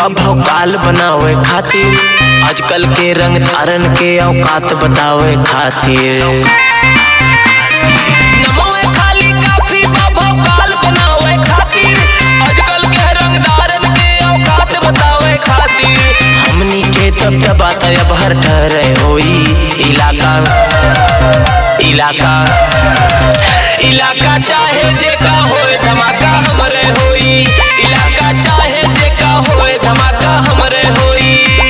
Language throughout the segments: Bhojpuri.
बा भौकाल बनावे खातिर आजकल के रंग धारन के औकात बतावे खातिर नमोए खाली काफी बा भौकाल बनावे खातिर आजकल के रंग धारन के औकात बतावे खातिर हमनी के तब बात अब हर ठहरे होई इलाका इलाका इलाका चाहे जेका होए धमाका हमरे होई इलाका चाहे जेका होए धमाका हमरे होई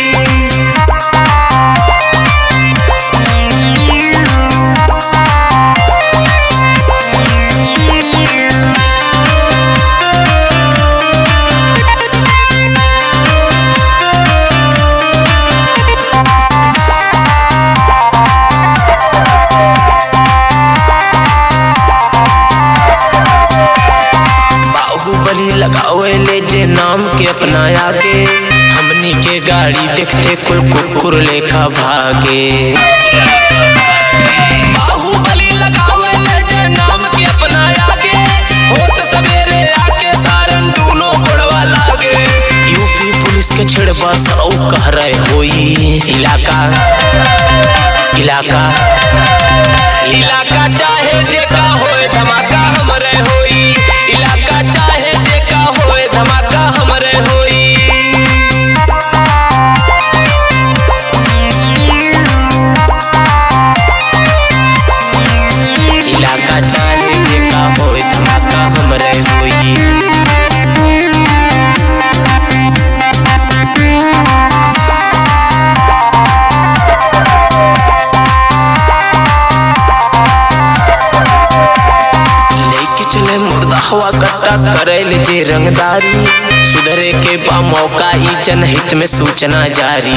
बाहुबली लगावे ले जे नाम के अपना आगे हमनी के गाड़ी देखते कुल कुकुर लेखा भागे बाहुबली लगावे ले जे नाम के अपना आगे होत सवेरे आके सारन दूनो गोड़वा लागे यूपी पुलिस के छिड़बा सौ कह रहे होई इलाका इलाका इलाका चाहे जेका होए धमाका हमरे होई इलाका चाहे जेका होए धमाका हमरे होई इलाका चाहे जेका होए धमाका हमरे होई लेके चले मुर्दा हवा कट्टा करैल जे रंगदारी सुधरे के बा मौका ई जनहित में सूचना जारी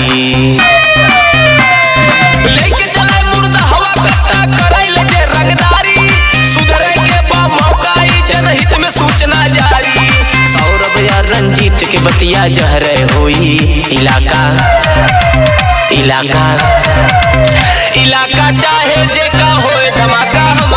लेके चले मुर्दा हवा कट्टा करैल जे रंगदारी सुधरे के बा मौका ई जनहित में सूचना जारी सौरभ या रंजीत के बतिया जहरे होई इलाका इलाका इलाका चाहे जेका होए धमाका हम